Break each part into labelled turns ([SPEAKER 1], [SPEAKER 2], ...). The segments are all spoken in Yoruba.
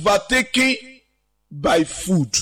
[SPEAKER 1] overtaken by food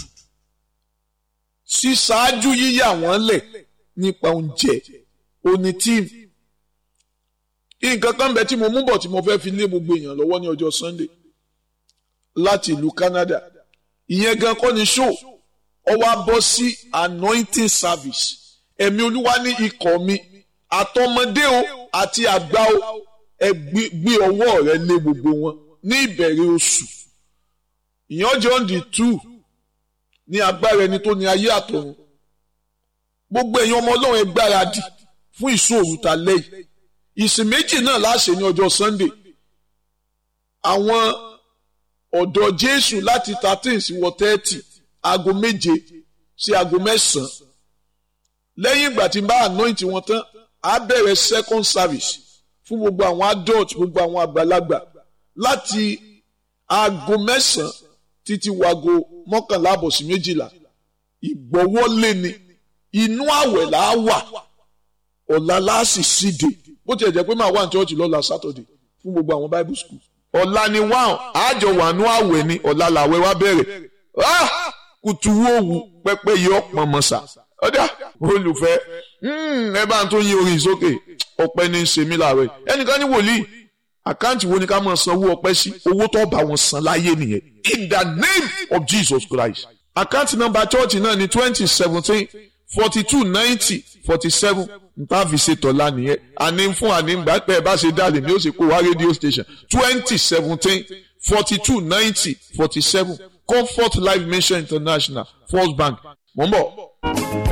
[SPEAKER 1] ṣíṣáájú yíyà wọ́n lẹ̀ nípa oúnjẹ oní tíìmù nǹkan kan bẹ tí mo mú bọ̀ tí mo fẹ́ fi lé gbogbo èèyàn lọ́wọ́ ní ọjọ́ Sunday láti ìlú Canada ìyẹn gan kọ́ ni show ọ wá bọ́ sí anointing service ẹ̀mí olúwa ní ikọ̀ mi àtọmọdé o àti àgbà o ẹ gbé ọwọ́ rẹ lé gbogbo wọn ní ìbẹ̀rẹ̀ oṣù ìyànjọ́ on the two ní agbára ẹni tó ní ayé àtọ̀run gbogbo èèyàn ọmọ ọlọ́run ẹ gbáradì fún ìṣòro ta lẹ́yìn ìsìn méjì náà láṣẹ ní ọjọ́ Sunday àwọn ọ̀dọ́ Jésù láti thirteen sí wọ thirty aago méje sí aago mẹ́sàn-án lẹ́yìn ìgbà tí n bá anoint wọn tán á bẹ̀rẹ̀ second service fún gbogbo àwọn adult gbogbo àwọn àgbàlagbà láti aago mẹ́sàn-án títí wago mọ́kànlá àbọ̀ sí méjìlá ìgbọ́wọ́lé ni inú àwẹ̀ là á wà ọ̀la láàsì síde bó tiẹ̀ jẹ́ pé máa wà ní church lọ́la Saturday fún gbogbo àwọn Bible school ọ̀la ni wá àjọ wà ní àwẹ̀ ni ọ̀la làwẹ̀ wá bẹ̀rẹ̀ kùtù wòwù pẹ́pẹ́ yọ pọ̀nmọ́sà ọ̀dà olùfẹ́ ẹ bá ń tó yí orin sókè ọpẹ́ ní í ṣe mí láàárọ̀ yìí ẹnìkan ní wòlíì àkáǹtì wo ni ká máa sanwó ọpẹ́ sí owó tó bá wọn san láyé nìyẹn in the name of Jesus Christ àkáǹtì nọ́mbà chọ́ọ̀chì náà ní twenty seventeen forty two ninety forty seven nta fi ṣe tọ́lá nìyẹn àní fún àní gbà pé ẹ bá ṣe dálé ni ó ṣe kó wá rédíò station twenty seventeen forty two ninety forty seven Comfort Life Mission International First Bank mò ń bọ̀.